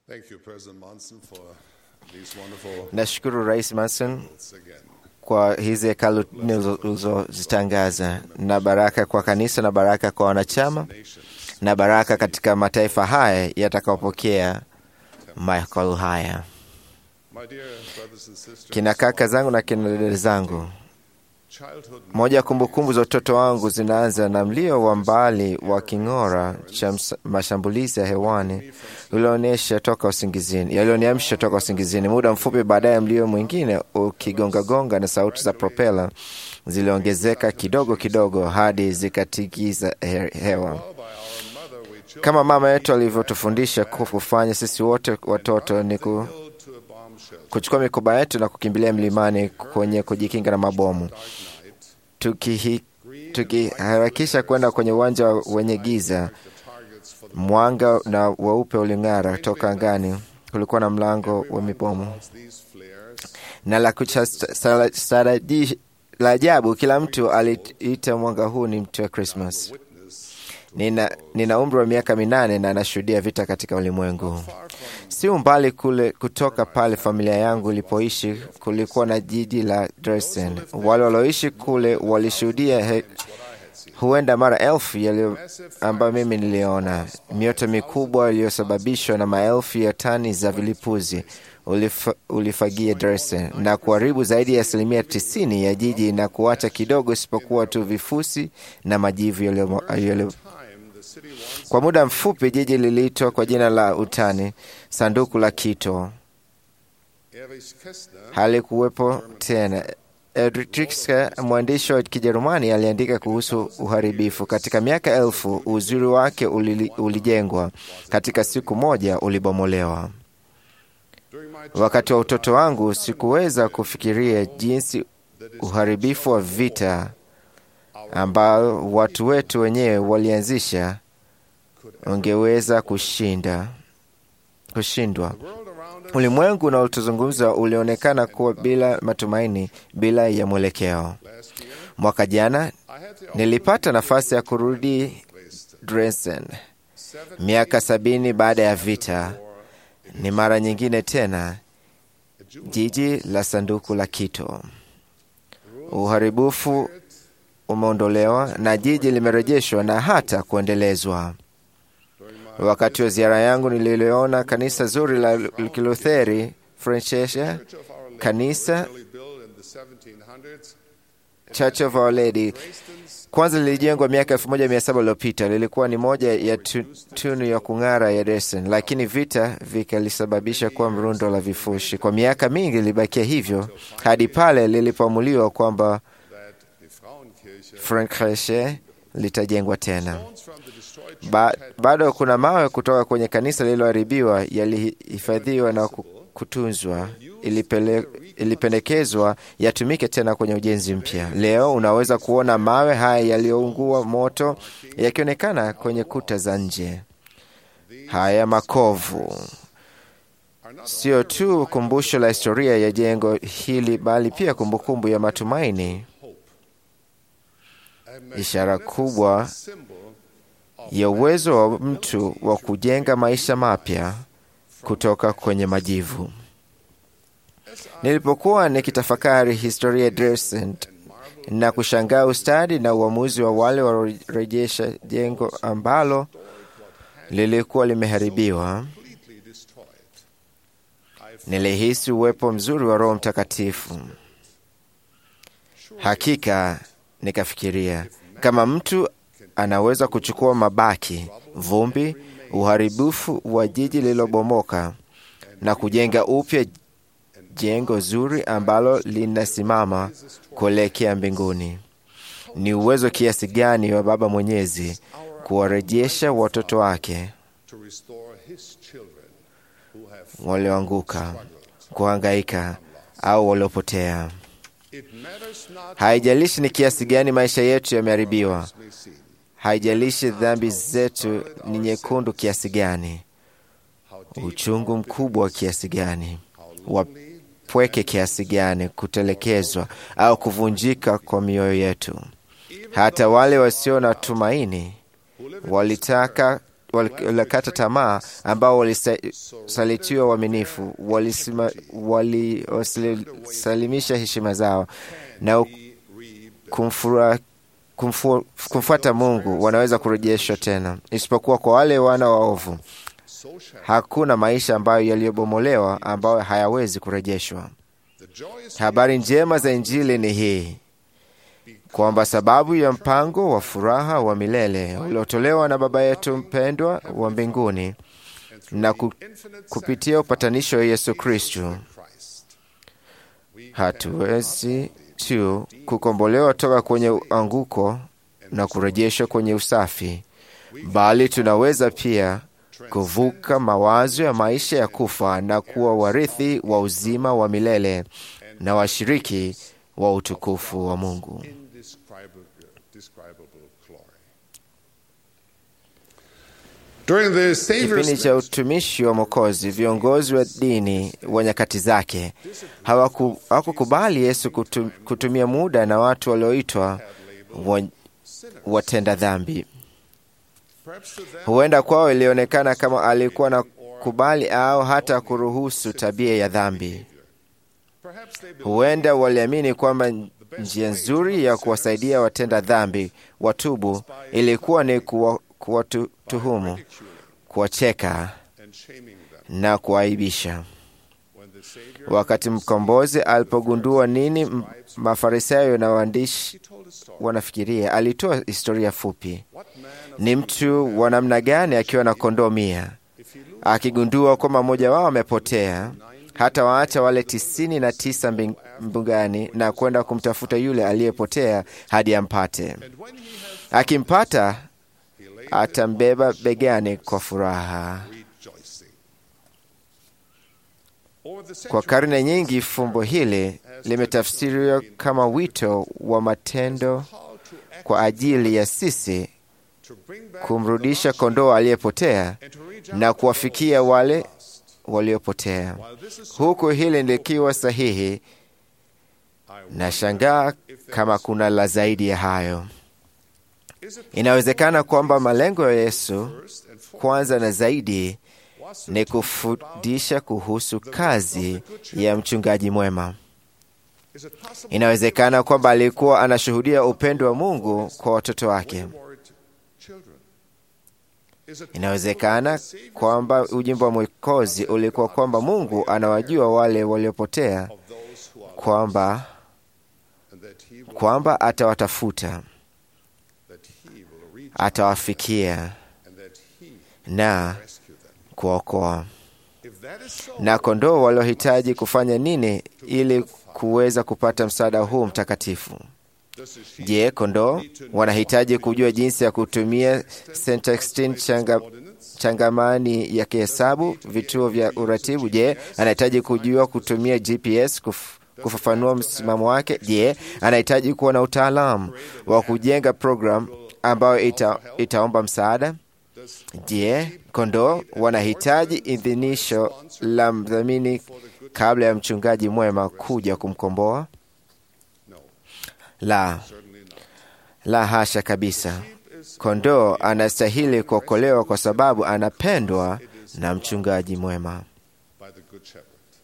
Thank you, President Monson, for these wonderful Nashukuru Rais Manson words again. kwa hizi hekalu nne ulizo- ulizozitangaza, na baraka kwa kanisa na baraka kwa wanachama Nations. na baraka katika mataifa haya yatakayopokea mahekalu haya. My dear brothers and sisters, Kina kaka zangu na kina dada zangu, childhood moja ya kumbukumbu za utoto wangu zinaanza na mlio wa mbali wa king'ora cha ms- mashambulizi ya hewani ulioonyesha toka usingizini, yalioniamsha toka usingizini. Muda mfupi baadaye, mlio mwingine ukigongagonga na sauti za propela ziliongezeka kidogo kidogo hadi zikatikiza he- hewa. by our mother, we chose Kama mama yetu alivyotufundisha kufanya sisi wote watoto ni ku, to a bomb shelter. kuchukua mikoba yetu na kukimbilia mlimani kwenye kujikinga na mabomu, Dark night, tukihi tukiharakisha kwenda kwenye uwanja wenye giza. the targets for the Mwanga na weupe uling'ara toka angani. Kulikuwa na mlango wa mibomu bombs, these flares. na la kuchastaraji la ajabu, kila mtu aliita mwanga huu ni mti wa Krismas. Witness Nina, nina umri wa miaka minane na nashuhudia vita katika ulimwengu. Si umbali kule kutoka pale familia yangu ilipoishi, kulikuwa na jiji la Dresden. Wale walioishi kule walishuhudia he, huenda mara elfu yaliyo ambayo mimi niliona, mioto mikubwa iliyosababishwa na maelfu ya tani za vilipuzi ulif, ulifagia Dresden na kuharibu zaidi ya asilimia tisini ya jiji na kuacha kidogo isipokuwa tu vifusi na majivu yaliyo- yaliyo time, the city once kwa muda mfupi jiji liliitwa kwa jina la utani sanduku la kito. Erich Kästner Halikuwepo tena. Erich mwandishi wa Kijerumani, aliandika kuhusu uharibifu. Katika miaka elfu uzuri wake ulili, ulijengwa, katika siku moja ulibomolewa. during my Wakati wa utoto wangu sikuweza kufikiria jinsi uharibifu wa vita ambao watu wetu wenyewe walianzisha ungeweza kushinda kushindwa. world around us Ulimwengu unaotuzungumza ulionekana kuwa bila matumaini, bila ya mwelekeo. last year, Mwaka jana I had the nilipata nafasi ya kurudi Dresden. Dresden, Seven miaka sabini baada ya vita. war, Ni mara nyingine tena a Jew jiji la sanduku la kito. Uharibifu umeondolewa na jiji limerejeshwa na hata kuendelezwa. during my Wakati wa ziara yangu nililiona kanisa zuri la Kilutheri Francesca, Church of Our Lady, kanisa originally built in the 1700s, Church of Our Lady Dresden's kwanza lilijengwa miaka elfu moja mia saba iliyopita. Lilikuwa ni moja ya tu, tunu ya kung'ara ya Dresden, lakini vita vikalisababisha kuwa mrundo la vifushi. Kwa miaka mingi lilibakia hivyo hadi pale lilipoamuliwa kwamba that the Frauenkirche Frankreche litajengwa tena. stones from the destroyed church Ba, had bado kuna mawe kutoka kwenye kanisa lililoharibiwa yalihifadhiwa na ku- kutunzwa. Ilipele, ilipendekezwa yatumike tena kwenye ujenzi mpya. Leo unaweza kuona mawe haya yaliyoungua moto yakionekana kwenye kuta za nje. Haya makovu are not sio tu kumbusho la historia ya jengo hili, bali pia kumbukumbu ya matumaini, a ishara kubwa symbol ya uwezo wa mtu wa kujenga maisha mapya kutoka kwenye majivu. Nilipokuwa nikitafakari historia ya Dresden na kushangaa ustadi na uamuzi wa wale waliorejesha jengo ambalo lilikuwa limeharibiwa, completely destroyed. I nilihisi uwepo mzuri wa Roho Mtakatifu. Hakika nikafikiria kama mtu anaweza kuchukua mabaki, vumbi, uharibifu wa jiji lililobomoka na kujenga upya jengo zuri ambalo linasimama kuelekea mbinguni. Ni uwezo kiasi gani wa Baba Mwenyezi kuwarejesha watoto wake to restore his children who have walioanguka, kuhangaika au waliopotea. it matters not Haijalishi ni kiasi gani maisha yetu yameharibiwa, may seem haijalishi dhambi zetu ni nyekundu kiasi gani, how deep uchungu mkubwa kiasi gani, how lonely wapweke kiasi gani, kutelekezwa au kuvunjika kwa mioyo yetu. Hata wale wasio na tumaini who live in walitaka walikata tamaa, ambao walisalitiwa uaminifu, walisima- waliwasalimisha heshima zao na kumfura kumfu, kumfuata Mungu wanaweza kurejeshwa tena, isipokuwa kwa wale wana waovu. Hakuna maisha ambayo yaliyobomolewa ambayo hayawezi kurejeshwa. Habari njema za Injili ni hii kwamba sababu ya mpango wa furaha wa milele uliotolewa na Baba yetu mpendwa wa mbinguni na ku, kupitia upatanisho wa Yesu Kristu hatuwezi tu kukombolewa toka kwenye anguko na kurejeshwa kwenye usafi, bali tunaweza pia kuvuka mawazo ya maisha ya kufa na kuwa warithi wa uzima wa milele na washiriki wa utukufu wa Mungu. During the Savior's Kipindi cha utumishi wa Mwokozi, viongozi wa dini wa nyakati zake hawaku- hawakukubali Yesu kutu, kutumia muda na watu walioitwa wa- watenda dhambi. perhaps to them, Huenda kwao ilionekana kama alikuwa na kubali au hata kuruhusu tabia ya dhambi. perhaps they believe Huenda waliamini kwamba njia nzuri ya kuwasaidia watenda dhambi watubu ilikuwa ni kuwa- kuwatuhumu, kuwacheka and shaming them. na kuwaibisha. When the Savior Wakati mkombozi alipogundua nini m- Mafarisayo na waandishi he told a story. wanafikiria, alitoa historia fupi. What man of Ni mtu wa namna gani akiwa na kondoo mia, if he loses akigundua kwamba mmoja wao amepotea, hata waacha wale tisini na tisa mbing- mbugani na kwenda kumtafuta yule aliyepotea hadi ampate. and when he has Akimpata he lays atambeba begani kwa furaha. rejoicing. Over the Kwa centuries, karne nyingi fumbo hili limetafsiriwa kama wito wa matendo call to act kwa ajili ya sisi to bring back kumrudisha kondoo aliyepotea and to reach na out kuwafikia wale waliopotea. while this is Huku hili likiwa sahihi, I wonder, nashangaa kama kuna la zaidi ya hayo. is it Inawezekana kwamba malengo ya Yesu first and foremost kwanza na zaidi was to ni kufundisha kuhusu kazi ya mchungaji mwema. is it possible Inawezekana kwamba alikuwa anashuhudia upendo wa Mungu kwa watoto wake. wayward children? Is it Inawezekana possible that the Savior's kwamba ujimbo wa Mwokozi ulikuwa kwamba Mungu anawajua wale waliopotea, of those who are kwamba and that he will, kwamba atawatafuta, that he will reach atawafikia and that he na rescue them. kuokoa. If that is so, Na kondoo waliohitaji kufanya nini ili kuweza kupata msaada huu mtakatifu? does the sheep Je, kondoo wanahitaji kujua jinsi ya kutumia Sextant changa, changamani ya kihesabu, vituo vya uratibu? Je, anahitaji kujua kutumia GPS kuf, kufafanua msimamo wake? Je, anahitaji kuwa na utaalamu wa kujenga program ambayo ita, itaomba msaada? does Je, kondoo wanahitaji idhinisho la mdhamini kabla ya mchungaji mwema kuja kumkomboa? no, La, certainly not. la hasha kabisa. Kondoo anastahili kuokolewa kwa sababu anapendwa na mchungaji mwema. By the good shepherd.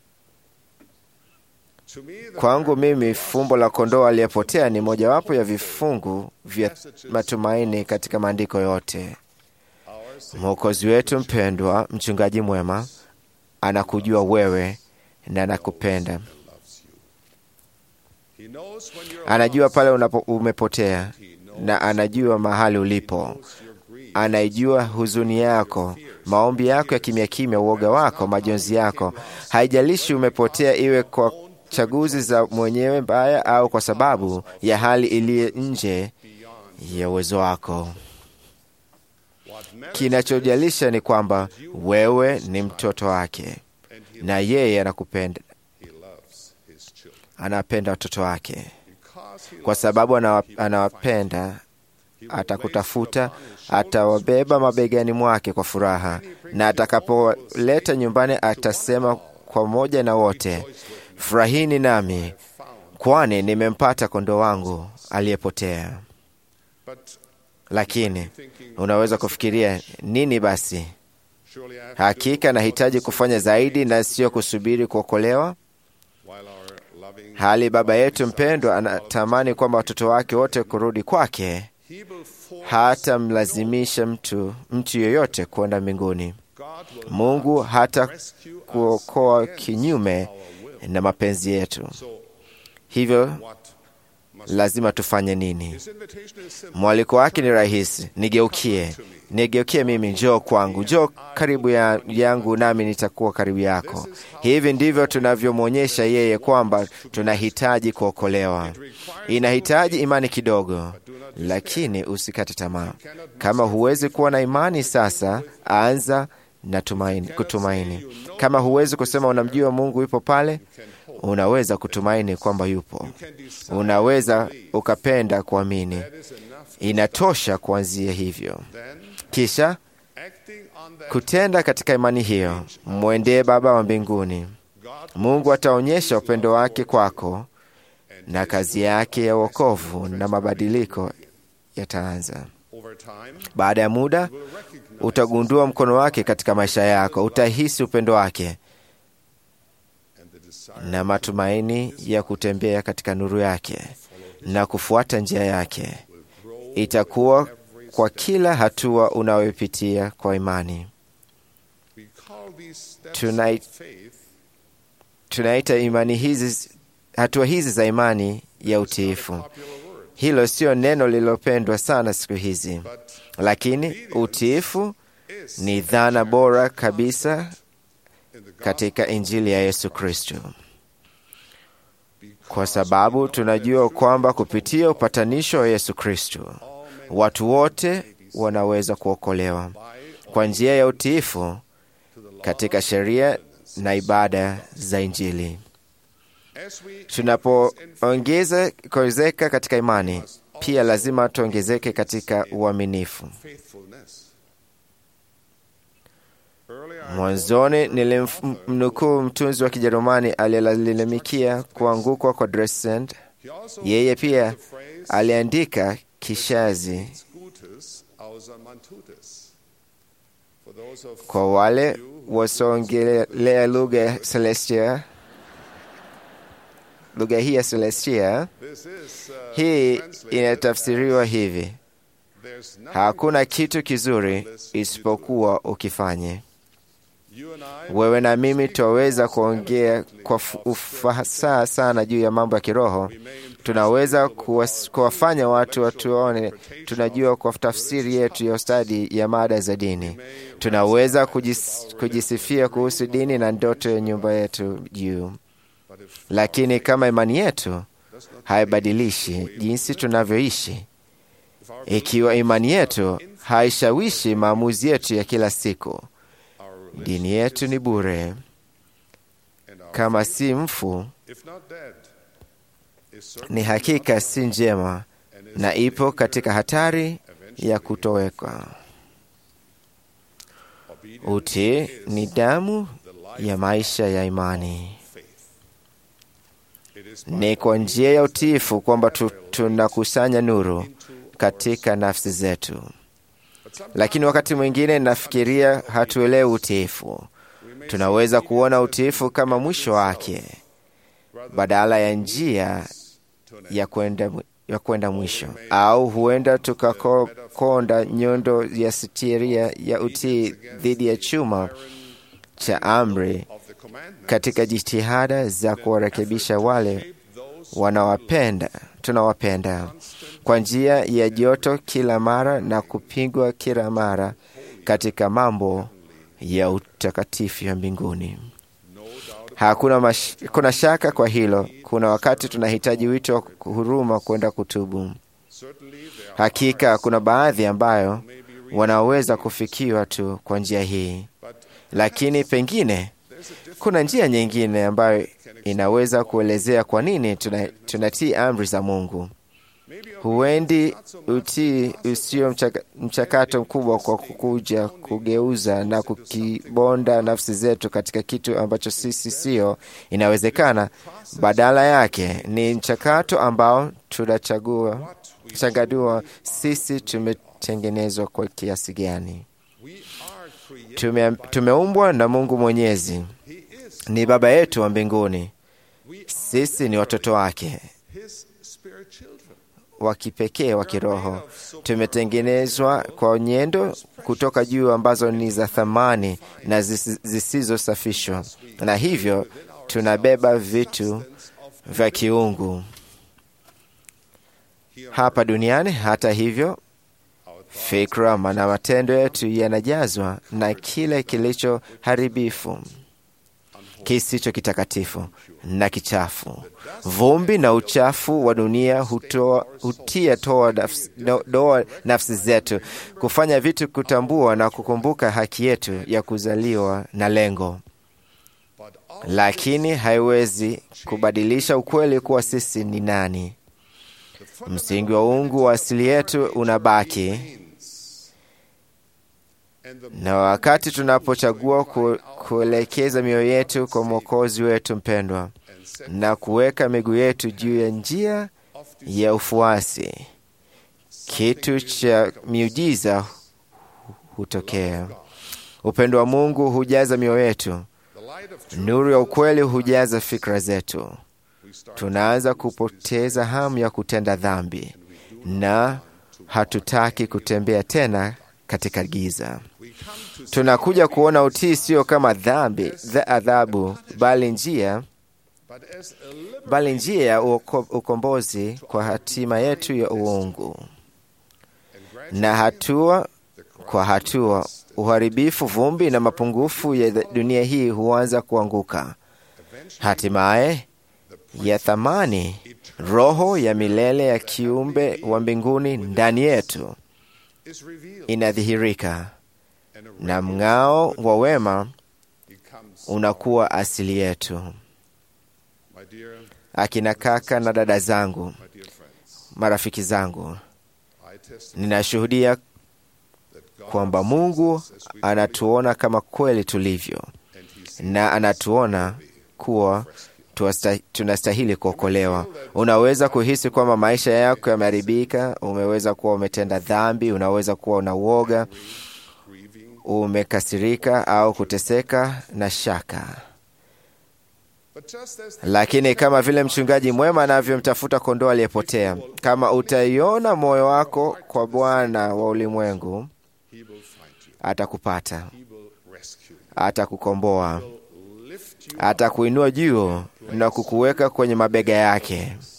To me, the Kwangu mimi, fumbo la kondoo aliyepotea ni mojawapo ya vifungu vya matumaini katika maandiko yote. our Savior Mwokozi wetu mpendwa, mchungaji mwema, anakujua wewe na anakupenda. loves you. He knows when you're Anajua lost. pale unapo umepotea He knows na anajua mahali ulipo. your grief. Anaijua huzuni yako, maombi yako ya kimya kimya, uoga wako, majonzi yako. Haijalishi umepotea, iwe kwa chaguzi za mwenyewe mbaya au kwa sababu ya hali iliyo nje ya uwezo wako. What matters Kinachojalisha ni kwamba wewe ni mtoto wake and he, na yeye anakupenda, he loves his children. anapenda watoto wake. Because he Kwa loves sababu them, anawa- he will anawapenda, find you. He will atakutafuta, place you upon his shoulders atawabeba mabegani mwake kwa furaha, na atakapoleta nyumbani atasema pamoja na wote, furahini nami, found. kwani nimempata kondoo wangu aliyepotea. But Lakini unaweza kufikiria nini basi? Surely I have to Hakika nahitaji kufanya zaidi na sio kusubiri kuokolewa. while our loving Hali baba yetu mpendwa anatamani kwamba watoto wake wote kurudi kwake, he will force hata mlazimisha mtu mtu yoyote kwenda mbinguni. God will Mungu hata rescue us kuokoa against kinyume our will. na mapenzi yetu. So Hivyo what must lazima tufanye nini? his invitation is simple. Mwaliko wake ni rahisi: nigeukie, nigeukie mimi, njoo kwangu, njoo karibu ya, yangu nami nitakuwa karibu yako. Hivi ndivyo tunavyomwonyesha yeye kwamba tunahitaji kuokolewa. Inahitaji imani kidogo, lakini usikate tamaa. Kama huwezi kuwa na imani sasa, anza na tumaini, kutumaini. Kama huwezi kusema unamjua Mungu yupo pale, unaweza kutumaini kwamba yupo. Unaweza ukapenda kuamini. That is enough. Inatosha kuanzia hivyo, Then kisha acting on that kutenda katika imani hiyo, mwendee Baba wa mbinguni. God Mungu ataonyesha upendo wake kwako na kazi yake ya wokovu na mabadiliko yataanza. over time Baada ya muda, will recognize utagundua mkono wake katika maisha yako, utahisi upendo wake and the desire na matumaini ya kutembea katika nuru yake na kufuata njia yake. Itakuwa kwa kila hatua unayopitia kwa imani. we call these steps Tonight- of faith Tunaita imani hizi, hatua hizi za imani ya utiifu. popular word Hilo sio neno lililopendwa sana siku hizi, but lakini utiifu is ni dhana bora kabisa in the gospel katika Injili ya Yesu Kristo, kwa sababu tunajua kwamba kupitia upatanisho wa Yesu Kristo watu wote wanaweza kuokolewa kwa njia ya utiifu katika sheria na ibada za Injili. as we Tunapoongeza kuongezeka katika imani, pia lazima tuongezeke katika uaminifu. faithfulness earlier I Mwanzoni nilimnukuu mtunzi wa Kijerumani aliyelalamikia kuangukwa kwa Dresden. he also Yeye pia the phrase aliandika kishazi Gutes außer man tut es. For those of kwa wale you who wasioongelea lugha ya Celestia, lugha hii ya Celestia. this is uh, Hii translated inatafsiriwa as, hivi: there's nothing hakuna kitu kizuri isipokuwa ukifanye. you and I Wewe na mimi twaweza kuongea kwa fu- ufasaha sana juu ya mambo ya kiroho. we may impress Tunaweza people kuwas- with our kuwafanya watu intellectual watuone interpretation tunajua of kwa tafsiri religious yetu ya topics. ustadi ya mada za dini. may Tunaweza rise kujis, our kujisifia religion kuhusu dini na ndoto ya nyumba yetu juu, But if lakini kama imani yetu does not haibadilishi jinsi tunavyoishi, if our ikiwa imani yetu haishawishi maamuzi yetu ya kila siku, our dini yetu ni bure, and our kama si mfu, if not dead is certainly ni hakika si njema and is na ipo katika hatari ya kutoweka. obedient Utii ni damu the life ya maisha ya imani. faith. It is by Ni kwa njia ya utiifu kwamba tu, tunakusanya nuru katika nafsi zetu, but sometimes lakini wakati mwingine nafikiria hatuelewi utiifu. we may Tunaweza kuona utiifu kama mwisho wake rather badala ya njia to an ya kwenda ya kwenda mwisho, au huenda tukakonda nyundo ya sitiria ya utii dhidi ya chuma cha amri of the commandment katika jitihada za kuwarekebisha wale shape those wanawapenda tunawapenda kwa njia ya joto kila mara na kupigwa kila mara katika mambo ya utakatifu ya mbinguni. no doubt Hakuna mash, kuna shaka kwa hilo. Kuna wakati tunahitaji wito wa huruma kwenda kutubu. certainly there are Hakika kuna baadhi ambayo wanaweza kufikiwa tu kwa njia hii, but lakini pengine there's a different kuna njia nyingine ambayo inaweza kuelezea kwa nini tuna- tunatii amri za Mungu. maybe a Huendi utii usio mchaka, mchakato mkubwa kwa kukuja kugeuza na kukibonda nafsi zetu katika kitu ambacho sisi sio inawezekana. Badala yake ni mchakato ambao tunachagua what we changanua sisi tumetengenezwa kwa kiasi gani. We are created. Tume, tumeumbwa na Mungu Mwenyezi, He is. ni Baba yetu wa mbinguni. We are Sisi ni watoto wake His spirit children. wa kipekee wa kiroho. Tumetengenezwa kwa nyendo kutoka juu ambazo ni za thamani na zisi- zisizosafishwa, na hivyo tunabeba vitu vya kiungu hapa duniani. Hata hivyo, fikra na matendo yetu yanajazwa na kile kilicho haribifu, kisicho kitakatifu na kichafu. Vumbi na uchafu wa dunia hutoa, hutia toa nafsi, no, doa nafsi zetu kufanya vitu, kutambua na kukumbuka haki yetu ya kuzaliwa na lengo, But all lakini haiwezi kubadilisha ukweli kuwa sisi ni nani. Msingi wa uungu wa asili yetu unabaki, and the na wakati tunapochagua ku, kuelekeza mioyo yetu kwa Mwokozi wetu mpendwa and set na kuweka miguu yetu juu ya njia of ya ufuasi, kitu cha miujiza hutokea. Upendo wa Mungu hujaza mioyo yetu, the light of truth. nuru ya ukweli hujaza fikra zetu. We start Tunaanza kupoteza hamu ya kutenda dhambi na hatutaki kutembea tena katika giza. we come to Tunakuja kuona utii sio kama dhambi dha adhabu, bali njia but as a liberal bali njia ya uoko- ukombozi kwa hatima yetu ya uungu. and gradually Na hatua the kwa hatua, uharibifu, vumbi na mapungufu ya dunia hii huanza kuanguka. eventually Hatimaye ya thamani, roho ya milele ya kiumbe wa mbinguni ndani yetu is revealed inadhihirika, and a na mng'ao wa wema becomes unakuwa asili yetu. my dear Akina kaka na dada zangu, my dear friends marafiki zangu, I testify ninashuhudia that God kwamba Mungu sees us as we anatuona kama kweli tulivyo, and he sees na anatuona kuwa tuwasta- tunastahili kuokolewa. Unaweza kuhisi kwamba maisha yako yameharibika, umeweza kuwa umetenda dhambi, unaweza kuwa una uoga, grieving umekasirika au kuteseka na shaka. but just as the Lakini kama vile mchungaji mwema anavyomtafuta kondoo aliyepotea, kama utaiona moyo wako kwa Bwana wa ulimwengu, he will find you atakupata, he will rescue you atakukomboa, will lift you atakuinua juu na kukuweka kwenye mabega yake,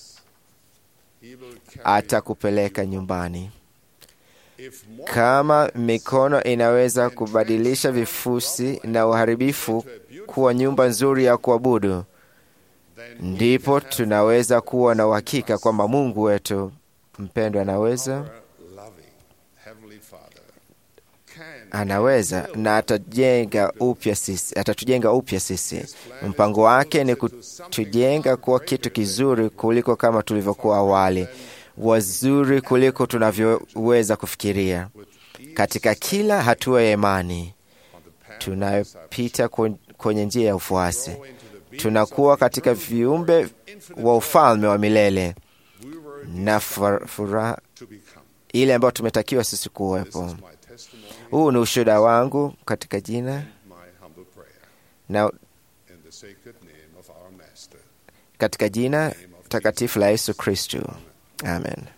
he will carry atakupeleka nyumbani. if more Kama mikono inaweza kubadilisha vifusi na uharibifu kuwa nyumba nzuri ya kuabudu, than ndipo tunaweza kuwa na uhakika kwamba Mungu wetu mpendwa anaweza our loving heavenly father can anaweza na atajenga upya sisi, atatujenga upya sisi. Mpango wake ni kutujenga kuwa kitu kizuri kuliko kama tulivyokuwa awali, wazuri kuliko tunavyoweza kufikiria. Katika kila hatua ya imani on the path tunayopita kwen- kwenye njia ya ufuasi, tunakuwa katika viumbe wa ufalme wa milele we were na fur- furaha to become ile ambayo tumetakiwa sisi this kuwepo. is my testimony Huu ni ushuhuda wangu katika jina my humble prayer na in the sacred name of our master katika jina takatifu la Yesu Kristu, amen.